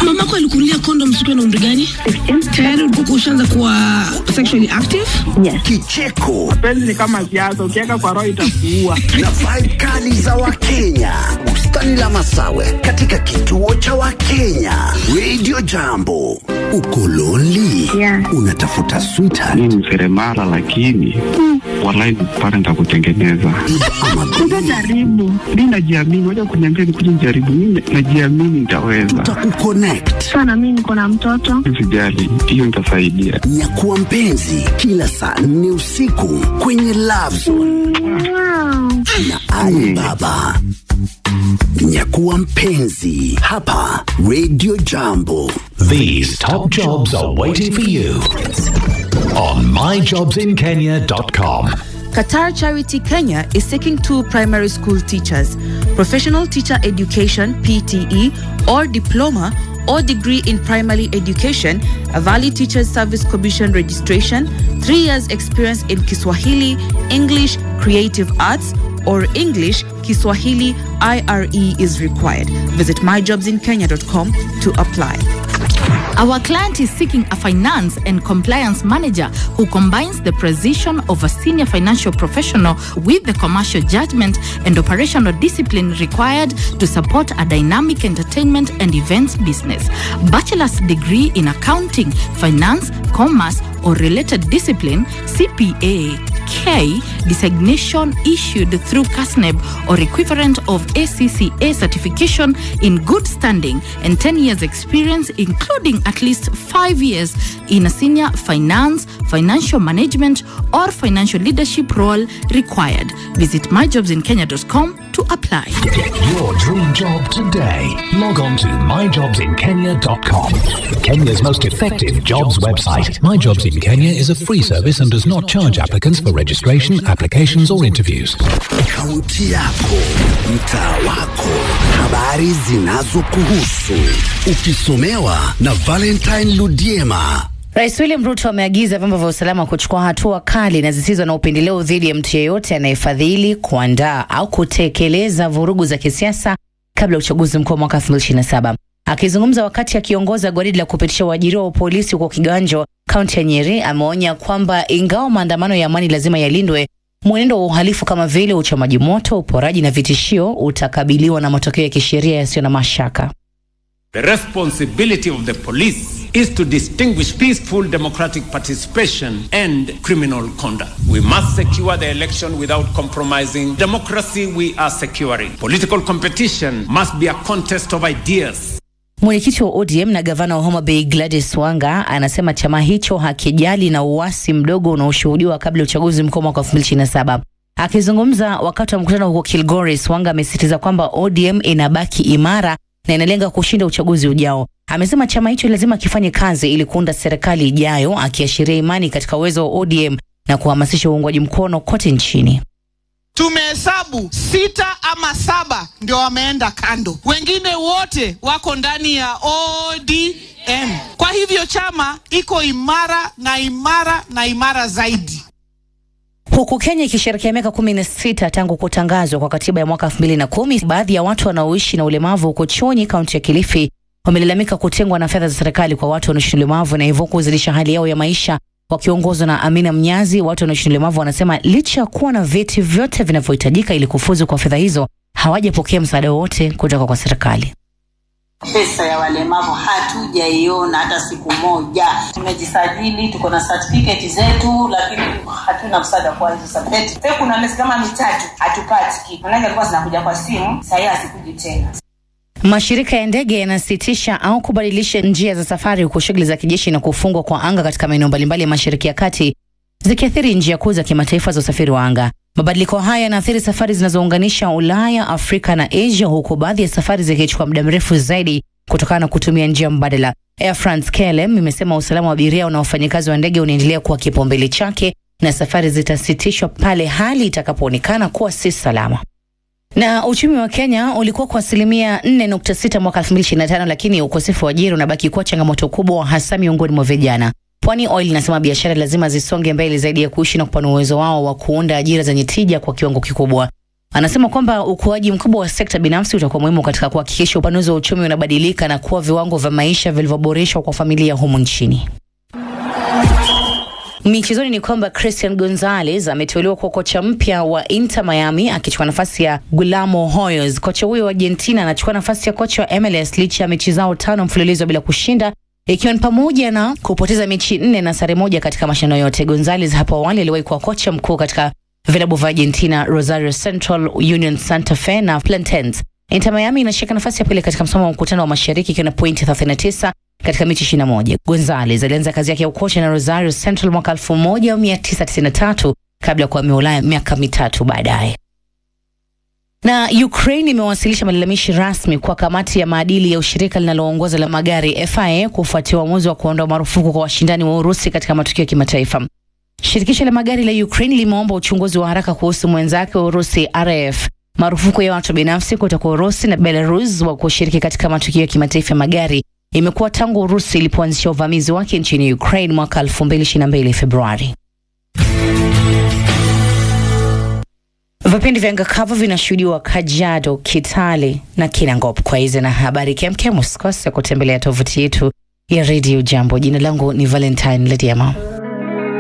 Mamako alikunulia condoms ukiwa na umri gani? Tayari ulikuwa ushaanza kuwa sexually active? Kicheko Penzi ni kama siasa, ukiweka kwa roho itakuua. na vibe kali za Wakenya. Bustani la Masawe katika kituo cha Wakenya. Radio Jambo. Uko lonely? Yeah. Unatafuta sweetheart mi ni seremala lakini walai pale nitakutengeneza ama Jaribu. mi najiamini waja kuniambia nikuja nijaribu mi najiamini nitaweza tutakukonnect. Sana mimi niko na mtoto. sijali hiyo nitasaidia Nyakuwa mpenzi kila saa nne usiku kwenye Love Zone Wow. na Ali Baba. Nyakuwa mpenzi hapa Radio Jambo. These top jobs are waiting for you on myjobsinkenya.com. Qatar Charity Kenya is seeking two primary school teachers, professional teacher education PTE or diploma or degree in primary education, a valid teachers service commission registration, 3 years experience in Kiswahili, English, creative arts or English, Kiswahili IRE is required. Visit myjobsinkenya.com to apply. Our client is seeking a finance and compliance manager who combines the precision of a senior financial professional with the commercial judgment and operational discipline required to support a dynamic entertainment and events business. Bachelor's degree in accounting, finance, commerce, or related discipline, CPA, K designation issued through CASNEB or equivalent of ACCA certification in good standing and 10 years experience including at least 5 years in a senior finance, financial management or financial leadership role required. Visit myjobsinkenya.com to apply. Get your dream job today. Log on to myjobsinkenya.com. Kenya's most effective jobs website. My Jobs in Kenya is a free service and does not charge applicants for registration, applications, or interviews. Kaunti yako, mtaa wako, habari zinazokuhusu, ukisomewa na Valentine Ludiema. Rais William Ruto ameagiza vyombo vya usalama kuchukua hatua kali na zisizo na upendeleo dhidi ya mtu yeyote anayefadhili, kuandaa au kutekeleza vurugu za kisiasa kabla ya uchaguzi mkuu wa mwaka 2027. Akizungumza wakati akiongoza gwaridi la kupitisha uajiriwa wa polisi huko Kiganjo, kaunti ya Nyeri, ameonya kwamba ingawa maandamano ya amani lazima yalindwe, mwenendo wa uhalifu kama vile uchomaji moto, uporaji na vitishio utakabiliwa na matokeo ya kisheria yasiyo na mashaka. The responsibility of the police is to distinguish peaceful democratic participation and criminal conduct. We must secure the election without compromising democracy we are securing. Political competition must be a contest of ideas. Mwenyekiti wa ODM na gavana wa Homa Bay Gladys Wanga anasema chama hicho hakijali na uasi mdogo unaoshuhudiwa kabla ya uchaguzi mkuu mwaka 2027. Akizungumza wakati wa mkutano huko Kilgoris, Wanga amesisitiza kwamba ODM inabaki imara na inalenga kushinda uchaguzi ujao. Amesema chama hicho lazima kifanye kazi ili kuunda serikali ijayo, akiashiria imani katika uwezo wa ODM na kuhamasisha uungwaji mkono kote nchini. Tumehesabu sita ama saba ndio wameenda kando, wengine wote wako ndani ya ODM. Kwa hivyo chama iko imara na imara na imara zaidi. Huku Kenya ikisherehekea miaka kumi na sita tangu kutangazwa kwa katiba ya mwaka elfu mbili na kumi, baadhi ya watu wanaoishi na ulemavu huko Chonyi, kaunti ya Kilifi, wamelalamika kutengwa na fedha za serikali kwa watu wanaoishi na ulemavu na hivyo kuzidisha hali yao ya maisha. Wakiongozwa na Amina Mnyazi, watu wanaoishi na ulemavu wanasema licha ya kuwa na vyeti vyote vinavyohitajika ili kufuzu kwa fedha hizo, hawajapokea msaada wowote kutoka kwa serikali. Pesa ya walemavu hatujaiona hata siku moja. Tumejisajili, tuko na certificate zetu, lakini hatuna msaada kwa hizo certificate. Pia kuna miezi kama mitatu hatupati kitu, manake alikuwa zinakuja kwa simu, sahii hazikuji tena. Mashirika ya ndege yanasitisha au kubadilisha njia za safari huku shughuli za kijeshi na kufungwa kwa anga katika maeneo mbalimbali ya Mashariki ya Kati zikiathiri njia kuu za kimataifa za usafiri wa anga. Mabadiliko haya yanaathiri safari zinazounganisha Ulaya, Afrika na Asia, huku baadhi ya safari zikichukua muda mrefu zaidi kutokana na kutumia njia mbadala. Air France KLM imesema usalama wa abiria na wafanyakazi wa ndege unaendelea kuwa kipaumbele chake na safari zitasitishwa pale hali itakapoonekana kuwa si salama. Na uchumi wa Kenya ulikuwa kwa asilimia 4.6 mwaka 2025, lakini ukosefu wa ajira unabaki kuwa changamoto kubwa, hasa miongoni mwa vijana. Pwani Oil inasema biashara lazima zisonge mbele zaidi ya kuishi na kupanua uwezo wao wa kuunda ajira zenye tija kwa kiwango kikubwa. Anasema kwamba ukuaji mkubwa wa sekta binafsi utakuwa muhimu katika kuhakikisha upanuzi wa uchumi unabadilika na kuwa viwango vya maisha vilivyoboreshwa kwa familia humu nchini. Michezoni ni kwamba Christian Gonzalez ameteuliwa kuwa kocha mpya wa Inter Miami akichukua nafasi ya Guillermo Hoyos. Kocha huyo wa Argentina anachukua nafasi ya kocha wa MLS licha ya mechi zao tano mfululizo bila kushinda ikiwa ni pamoja na kupoteza mechi nne na sare moja katika mashindano yote. Gonzalez hapo awali aliwahi kuwa kocha mkuu katika vilabu vya Argentina, Rosario Central, Union Santa Fe na Platense. Inter Miami inashika nafasi ya pili katika msomo wa mkutano wa mashariki ikiwa na pointi 39 katika mechi 21. Gonzalez alianza kazi yake ya ukocha na Rosario Central mwaka 1993 kabla ya kuhamia Ulaya miaka mitatu baadaye. Na Ukraine imewasilisha malalamishi rasmi kwa kamati ya maadili ya ushirika linaloongoza la magari FIA kufuatia uamuzi wa kuondoa marufuku kwa washindani wa Urusi katika matukio ya kimataifa. Shirikisho la magari la Ukraine limeomba uchunguzi wa haraka kuhusu mwenzake wa Urusi RAF. Marufuku ya watu binafsi kutoka Urusi na Belarus wa kushiriki katika matukio ya kimataifa ya magari imekuwa tangu Urusi ilipoanzisha uvamizi wake nchini Ukraine mwaka 2022 Februari. Vipindi vya Ngakavu vinashuhudiwa Kajiado, Kitale na Kinangop. Kwa hizi na habari kemkem, usikose kutembelea tovuti yetu ya Radio Jambo. Jina langu ni Valentine Lediama.